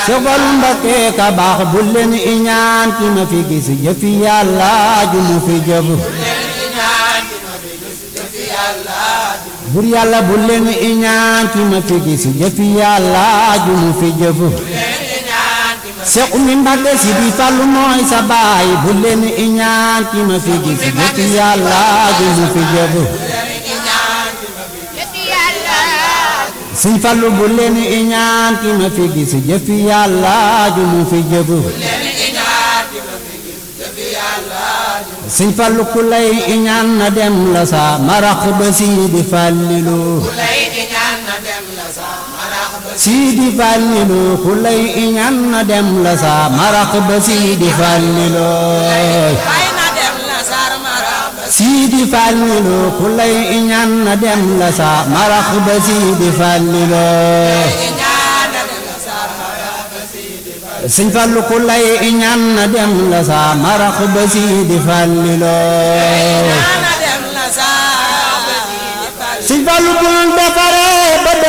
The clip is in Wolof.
Sëfal Mbakke ka baax bu leen iñaan ki ma fi gis jëfi yàlla ju mu fi jëf bur yàlla bu leen iñaan ki ma fi gis jëfi yàlla ju mu fi jëf Seex Umi Mbakke si di Fallu mooy sa baay bu leen iñaan ki ma fi gis jëfi yàlla ju mu fi jëf Sëñ Fallu bu leen iñaan ki ma fi gis jëfi yàlla ju mu fi jëf Sëñ Fallu ku lay iñaan na dem la sa marax ba Sidi Fallilu Sidi Fallilu ku lay iñaan na dem la sa marax ba Sidi Fallilu Sidi Fallilu ku lay iñaan na dem la sa marax ba Sidi Fallilu Sëñ Fallu ku lay iñaan na dem la sa marax ba Sidi Fallilu Sëñ Fallu